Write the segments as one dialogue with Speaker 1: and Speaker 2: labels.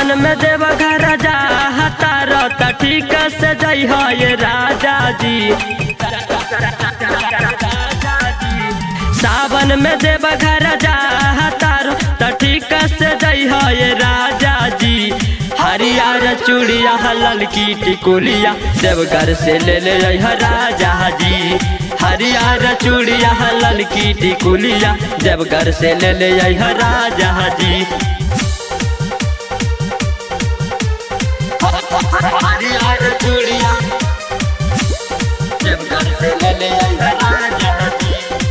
Speaker 1: सावन में देव घर जा तार त ठीक से जई हो ये राजा जी सावन में देव घर जा तार त ठीक से जई हो ये राजा जी हरियर चूड़िया ललकी टिकुलिया देवघर से ले ले आई ह राजा जी हरियर चूड़िया ललकी टिकुलिया देवघर से ले ले आई ह राजा जी हरियर चूड़िया देवघर से ले ले आई ह राजा जी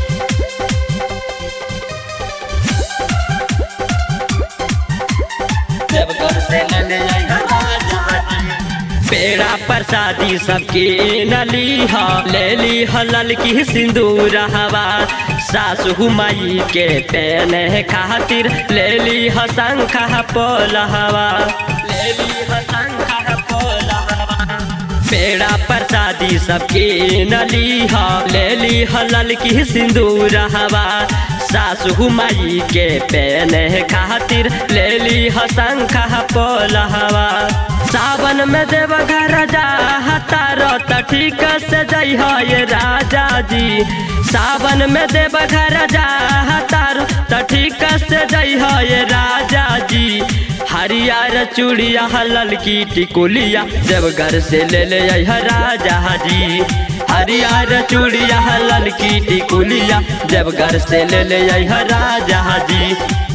Speaker 1: देवघर से ले ले आई ह राजा जी पेड़ा प्रसादी सबके नली ह ले ली ह ललकी सिंदूर हवा सासु माई के पेने खातिर ले ली ह शंख पोल हवा ले ली ह शंख पोल हवा पेड़ा प्रसादी सबके नली ह ले ली ह ललकी सिंदूर हवा सासु माई के पेने खातिर ले ली ह शंख पोल हवा सावन में देव घर जा तार त ठीक से जई हो ये राजा जी सावन में देव घर जा तार त ठीक से जई हो ये राजा जी हरियर चूड़िया ललकी टिकुलिया देवघर से ले ले आई ह राजा जी हरियर चूड़िया ललकी टिकुलिया देवघर से ले ले आई ह राजा जी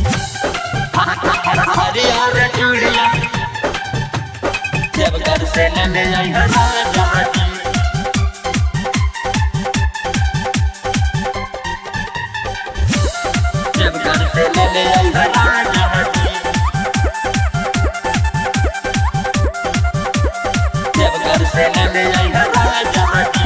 Speaker 1: हरियर चूड़िया देवघर से ले ले आई ह राजा जी देवघर से ले ले आई ह राजा जी देवघर से ले ले आई ह राजा जी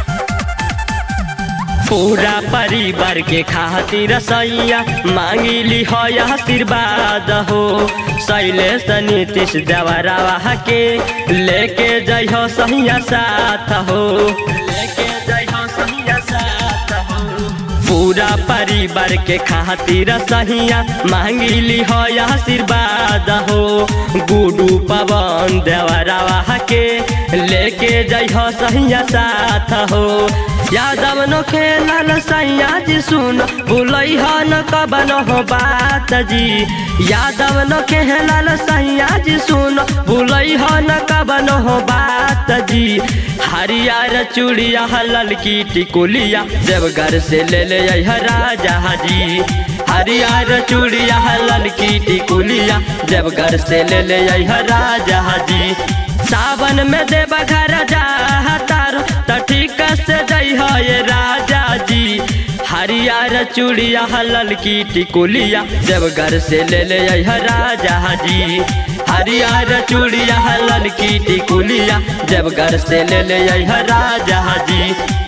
Speaker 1: पूरा परिवार के खातिर सैया मांगिली हो आशीर्वाद हो शैलेश नीतीश देवरावा के लेके जाइ हो सैया साथ हो लेके जाइ हो सैया साथ हो पूरा परिवार के खातिर सहिया मांगिली हो आशीर्वाद हो गुडू पवन देवरावा के लेके जाइ हो सहिया साथ हो यादव नो खेलल सैया जी सुन भूलई हो न कबन हो बात जी यादव नो खेलल सैया जी सुन भूलई हो न कबन हो बात जी हरियर चूड़िया ललकी टिकुलिया देवघर से ले ले आई ह राजा जी हरियर चूड़िया ललकी टिकुलिया देवघर से ले ले आई ह राजा जी सावन में देव घर जा तार त ठीक से जई हो ये राजा जी हरियर चूड़िया ललकी टिकुलिया देवघर से ले ले आई ह राजा जी हरियर चूड़िया ललकी टिकुलिया देवघर से ले ले आई ह राजा जी